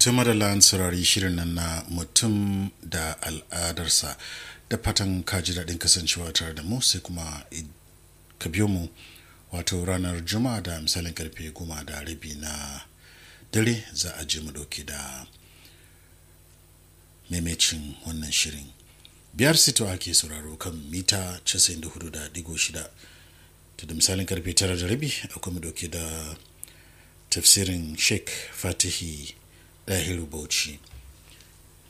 tuma da lan saurari shirin nan na mutum da al'adarsa da fatan kaji daɗin kasancewa tare da mu sai kuma ka biyo mu wato ranar juma'a da misalin karfe goma da rabi na dare za a je mu dauke da maimacin wannan shirin biyar sito ake sauraro kan mita 94.6 to da misalin karfe tara da rabi akwai mu dauke da tafsirin sheikh fatihi dahiru bauchi